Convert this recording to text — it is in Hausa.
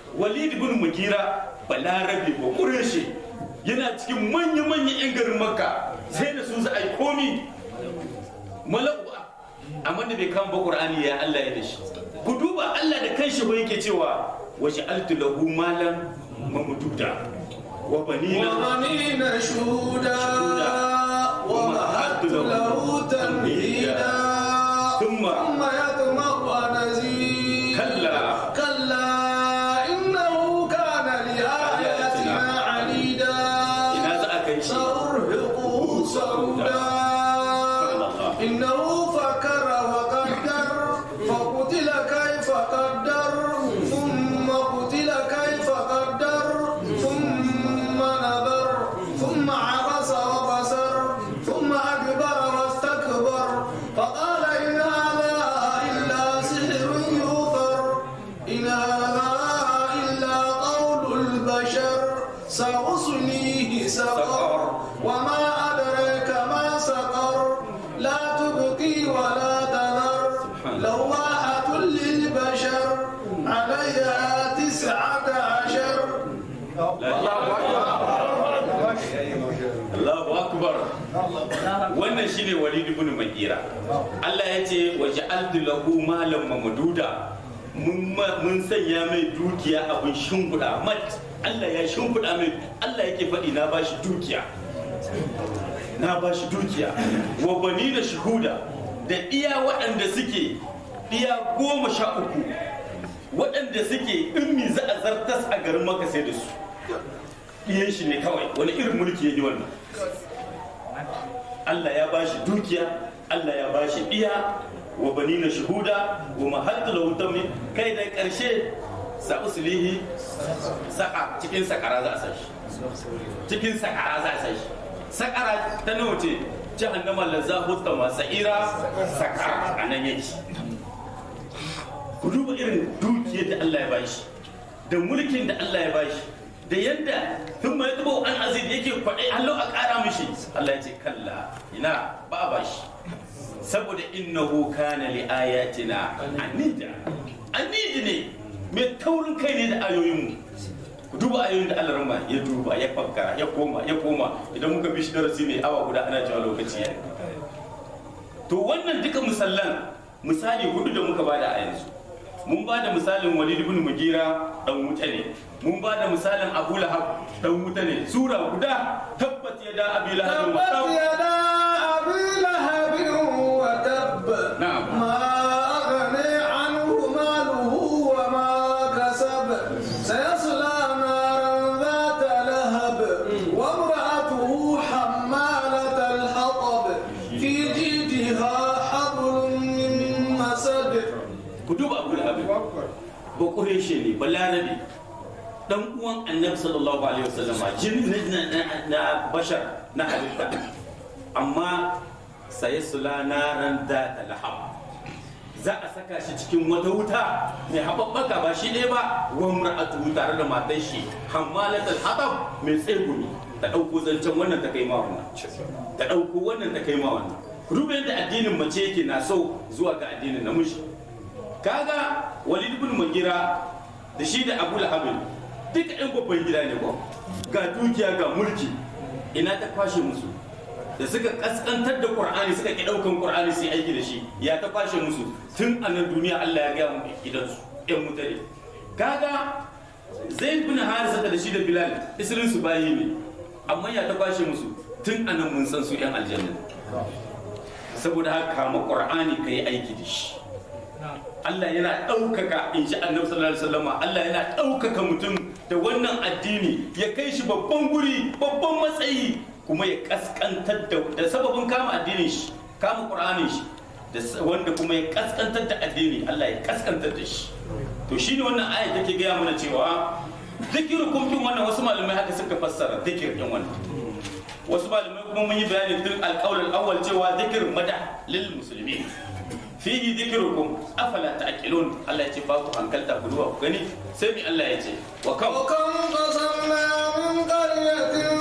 walid ibn mugira balarabe ba kureshi yana cikin manya-manyan 'yan garin makka sai da su za a yi komi malaku amma da bai kama ba qur'ani ya Allah ya da shi ku duba Allah da kanshi ba yake cewa waje altu lahu malan mamduda wa banina وبنين شهودا ومهدت له تمهيدا ثم ثم يطمع أن أزيد كلا كلا إنه كان لآياتنا عنيدا ina za a kai shi سأرهقه صعودا إنه فكر وقدر فقتل كيف قدر ثم قتل كيف قدر ثم نظر ثم عبس وبصر ثم أدبر واستكبر فقال إن هذا إلا سحر يؤثر إن هذا إلا قول البشر سأصليه سقر وما أدريك ما سقر لا تبقي ولا تذر لواحة للبشر عليها تسعة عشر Allahu akbar wannan shine walid ibn mugira Allah ya ce waje altu lahu malan mamduda mun ma- mun sanya mai dukiya abin shimfiɗa mat Allah ya shimfiɗa mai Allah yake faɗi na bashi dukiya na bashi dukiya wa bani da shuhuda da iya waɗanda suke iya goma sha uku waɗanda suke in mi za a zartas a garin maka sai da su iyan shi ne kawai wani irin mulki ya yi wannan Allah ya bashi dukiya Allah ya bashi iya wa banina shuhuda wa mahaddu lahu tammi kai da karshe sa uslihi saka cikin sakara za a sa shi cikin sakara za a sa shi sakara ta nawa ce jahannama lazzahu tama sa'ira sakara anan yake ku duba irin dukiyar da Allah ya bashi da mulkin da Allah ya bashi da yadda tun mai tubo an azid yake kwaɗe hallo a ƙara mishi Allah ya ce kalla ina ba a bashi saboda innahu kana li ayatina anida anidi ne mai taurin kai ne da ayoyinmu ku duba ayoyin da Allah ramba ya duba ya fakkara ya koma ya koma idan muka bi shi darasi ne awa guda ana cewa lokaci ya to wannan duka misallan misali hudu da muka bada a yanzu mun ba da misalin walid ibn mugira dan wuta ne mun ba da misalin abu lahab dan wuta ne sura guda tabbat yada abi lahab wa تبت tab يدا أبي لهب وتب نعم. ما أغني عنه ماله وما كسب سيصلى نارا ذات لهب وامرأته حمالة الحطب في جيدها حبل من مسد ku duba abu lahab ba kureshe ne balarabe dan uwan annabi sallallahu alaihi wasallama jin na, na, na bashar na halitta amma sai sula naran da talham za a saka shi cikin wata wuta mai haɓaɓɓaka ba shi ɗaya ba wa mar'atu tare da matan shi hammalatul hatab mai tsegumi ta ɗauko zancen wannan ta kai ma wannan ta ɗauko wannan ta kai ma wannan duba yadda addinin mace yake na so zuwa ga addinin namiji kaga walid ibn mugira da shi da abu lahabin duka yan babban gida ne ko ga dukiya ga mulki ina ta kwashe musu da suka kaskantar da qur'ani suka ki daukan qur'ani sai aiki da shi ya ta kwashe musu tun a nan duniya Allah ya ga mu gidansu yan mutane kaga zaid bin harisa da shi da bilal isirin su bayi ne amma ya ta kwashe musu tun a nan mun san su yan aljanna saboda haka kama qur'ani kai aiki da shi Allah yana ɗaukaka in ji annabi sallallahu alaihi wasallam Allah yana ɗaukaka mutum da wannan addini ya kai shi babban guri babban matsayi kuma ya kaskantar da da sababin kama addinin shi kama qur'anin shi da s- wanda kuma ya kaskantar da addini Allah ya kaskantar da shi to shine wannan aya take gaya mana cewa zikirukum din wannan wasu malamai haka suka fassara zikir din wannan wasu malamai kuma mun yi bayani tun alƙawar awwal cewa zikir mada lil muslimin fihi dhikrukum afala ta'qilun Allah ya ce ba ku hankalta ku duba ku gani sai mi Allah ya ce wa kam وكم قصمنا من قرية